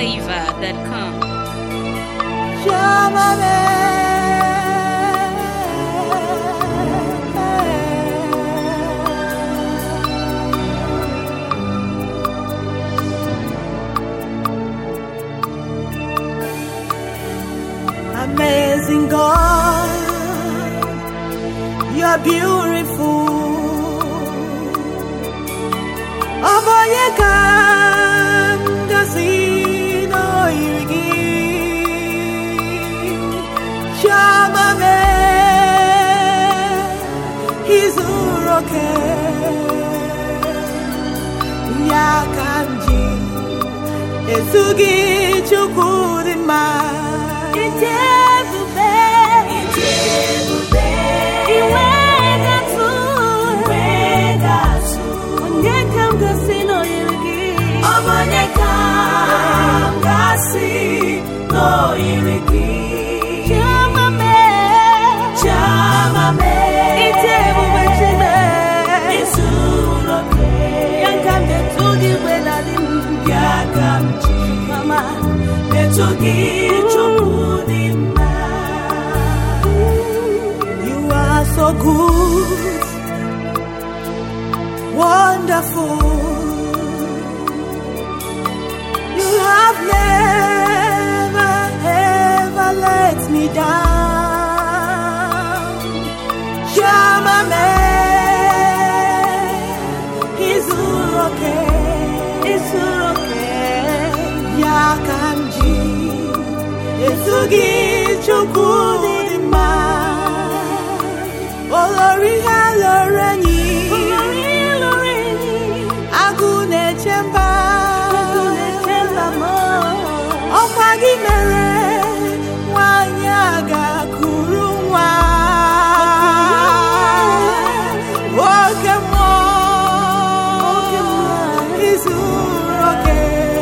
NigerFlavor.com. Amazing God, you're beautiful. Ọbọnye ka m gasị n'oyiri gị. Chioma mee, izuru oke. Ya ka m ji ezu gị Chukwu dị mma. Ịdị ebube. Ịdị ebube. Iwe ga-atụ. Iwe ga-atụ. Onye ka m gasị n'oyiri gị? Onye ka m gasị n'oyiri gị? Chioma mee. Chioma mee. Ịdị ebube Chineke. Izuru oke. Ya ka m ga-etu gị mgbe na-adị m. Ya ka m ji. Mama. Eto gị Chukwu dị mma. You are so good, wonderful. You have never ever let me down. Shama me, izuru oke, izuru oke. Ya kanji, ezugi chukwu dị mma. Olori ha lọrọ enyi, agụ na-eche mba. Ọkwa gị mere nwanyị a ga-akụrụ nwa. Oke mmụọ, izuru oke.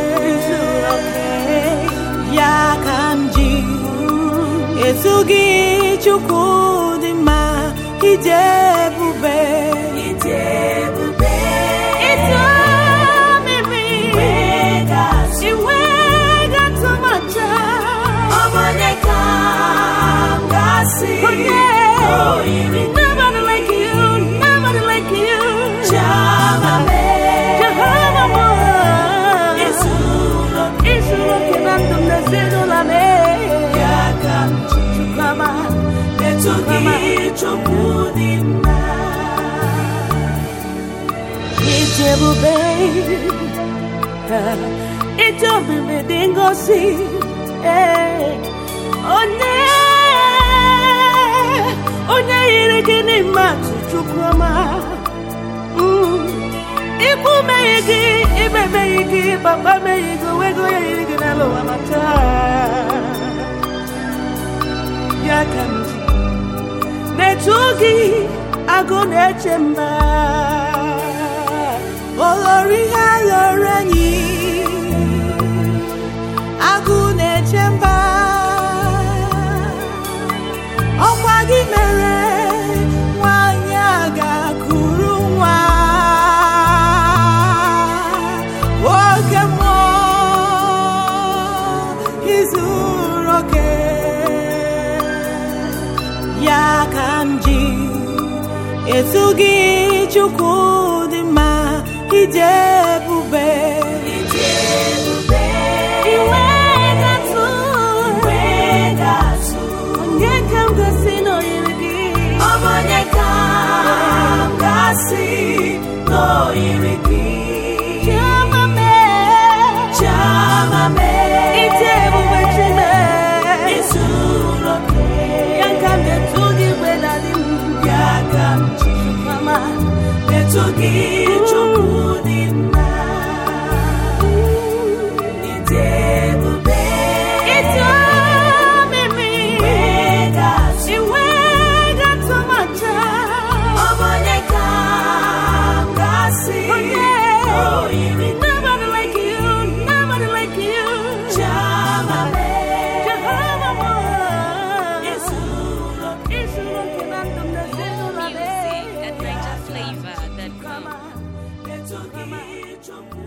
Ya ka m ji etu gị Chukwu dị mma, ije ebube. Ije ebube. Ije omimi. Iwe ga-atụ m aja. Onye ka m gasị n'oyiri gị? Nobody like you, nobody like you. Jehovah mo. Izuru oke na ndụ m na ezinụlọ m. Chukwuma, etu gị Chukwu dị mma. Ije ebube, ije obibi dị ngosi. Ee, Onye onye yiri gị n'ime atụ Chukwuma. Mm. Ikwu meghe gị, ibe meghe gị, papa meghe gị, onwego onye yiri gị n'ala ụwa ma taa. Ya ka m ji na-etu gị agụ na-eche mba olori ha lọrọ enyi agụ na-eche mba ọkwa gị mere nwanyị a ga-akụrụ nwa oke mmụọ izuru oke ya ka m ji etu gị Chukwu dị mma ije ebube iwe ga-atụ onye ka m gasị n'oyiri gị onye ka m gasị n'oyiri gị Chioma mee Chioma mee ije ebube Chineke izuru oke ya ka m ga-etu gị mgbe na-adị m ya ka m ji mama etu gị Chukwu dị mma ije ebube ije omimi iwe ga-atụ m aja onye ka m gasị n'oyiri gị? Nobody like you, nobody like you. Jehovah mo. Izuru oke na ndụ m na ezinụlọ m. Music at NigerFlavor.com. Etu gị Chukwu